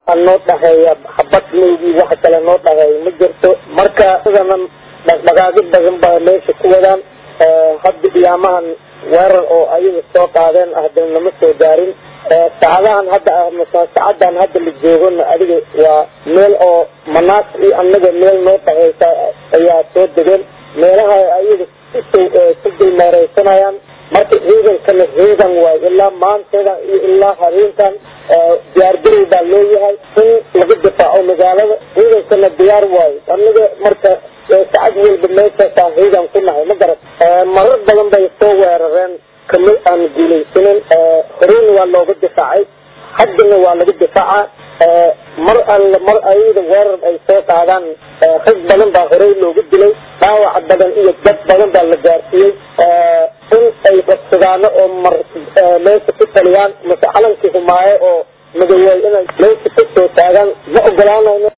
noo dhaheeya habad maydii wax kale noo dhaheeya ma jirto marka sidana dhaqdhaqaaqi badan baa meesha ku wadaan hadda iyaamahan weerar oo ayaga soo qaadeen haddana lama soo gaarin saacadahan hadda saacadan hadda la joogona adiga waa meel oo manaas iyo anaga meel noo dhaheysa ayaa soo degeen meelaha ayaga ku dulmeereysanayaan marka ciidankana ciidan waayo ilaa maanteeda iyo ilaa habeenkan diyaargarow baa looyahay in laga difaaco magaalada ciidankana diyaar waayo anaga marka sacad walba meeshaasaan ciidan ku nahay ma garat marar badan bay soo weerareen kama aan guulaysanin horeyna waa looga difaacay haddana waa laga difaaca mar alle mar ayada weerar ay soo qaadaan rag badan baa horey loogu dilay dhaawac badan iyo dad badan baa la gaarsiiyey in ay qabsadaano oo mar meesha ku taliyaan mase calankii humaaye oo madowey inay meesha ka soo taagaan ma ogolaanayno